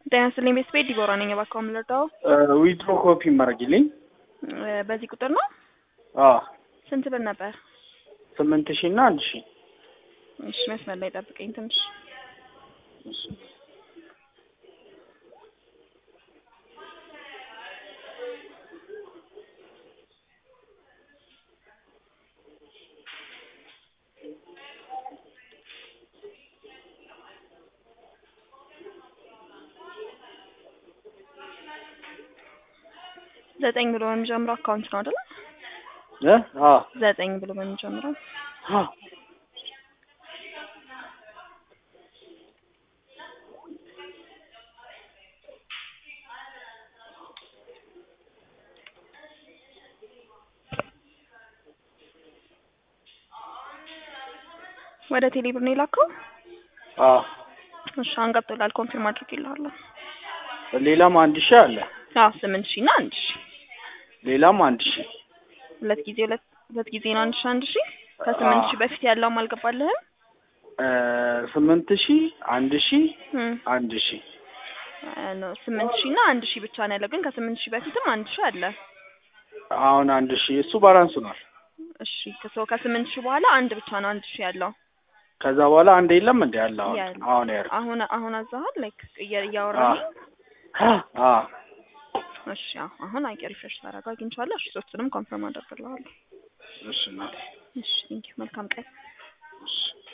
ጤና ይስጥልኝ ቤተሰቤ ዲቦራ ነኝ። እባክዎ የምንረዳው ዊትሮ ኮፒ ማድረግልኝ። በዚህ ቁጥር ነው። አዎ ስንት ብር ነበር? ስምንት ሺህ እና አንድ ሺህ እሺ መስመር ላይ ጠብቀኝ ትንሽ። ዘጠኝ ብሎ በሚጀምረው አካውንት ነው አይደለ? እ አዎ ዘጠኝ ብሎ በሚጀምረው አዎ ወደ ቴሌ ብር ነው የላከው? አዎ እሺ አሁን ገብቶላል። ኮንፊርም አድርጌልሃለሁ። ሌላም አንድ ሺህ አለ። አዎ ስምንት ሺህ እና አንድ ሺህ ሌላም አንድ ሺህ ሁለት ጊዜ ሁለት ሁለት ጊዜ ነው አንድ ሺህ አንድ ሺህ ከስምንት ሺህ በፊት ያለውም አልገባልህም? እ ስምንት ሺህ አንድ ሺህ እም አንድ ሺህ ነው ስምንት ሺህ እና አንድ ሺህ ብቻ ነው ያለው። ግን ከስምንት ሺህ በፊትም አንድ ሺህ አለ። አሁን አንድ ሺህ እሱ ባላንስ ሆኗል። እሺ ከሶ ከስምንት ሺህ በኋላ አንድ ብቻ ነው አንድ ሺህ ያለው። ከዛ በኋላ አንድ የለም እንደ ያለ አሁን ያለ። አሁን ያር አሁን አሁን አዛሃል ላይክ እያወራህ አ እሺ አዎ፣ አሁን አይ ሪፍሬሽ ታደርገው አግኝቼዋለሁ። እሺ ሶስቱንም ኮንፈርም አደርግልሃለሁ። እሺ እናቴ እሺ ቴንኪው መልካም ቀን። እሺ